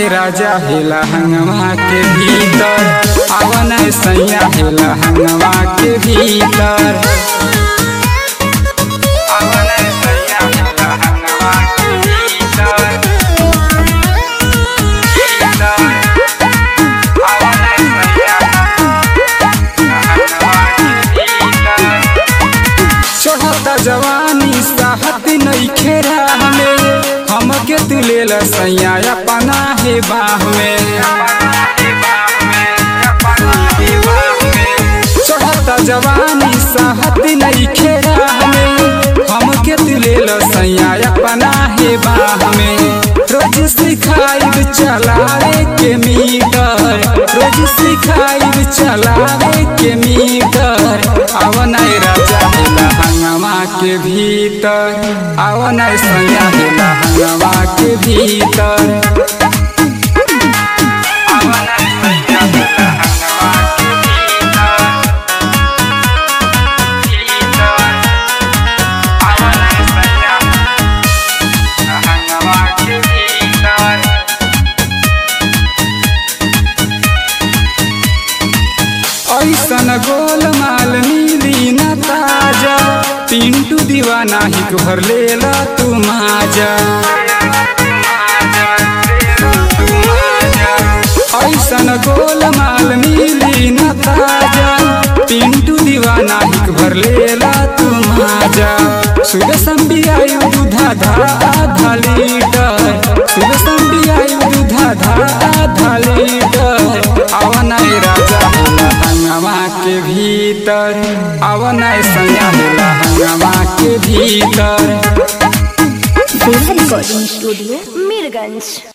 राजा हेला हंगवा के भीतर आवन सैया हेला हंगवा के भीतर आवन सैया हेला हंगवा के भीतर चढ़ता जवानी साहत नहीं खेरा में हमके तू ले ल सैया अपना हे बाह में चढ़ता जवानी साहत नहीं खेरा में हमके तू ले ल सैया अपना हे बाह में रोज सिखाई चलावे के मीटर रोज सिखाई चलावे के मीटर अवन राजा हेला हंगवा के भीतर अवन सैया हेला हंगवा के भीतर अवन सैया हेला हंगवा के भीतर अवन सैया हंगवा के भीतर ऐसन गोल माल मिली न ताजा पिंटू दीवाना ही घर लेला तू माजा ऐसन गोल माल मिली न ताजा पिंटू दीवाना ही घर लेला तू माजा सुर संबियायु दूधा धा आधा लीटर सुर संबियायु दूधा धा आधा लीटर आवनाय राजा हेला हंगवा के भीतर आवनाय सैया हेला हंगवा के भीतर रिकॉर्डिंग स्टूडियो मीरगंज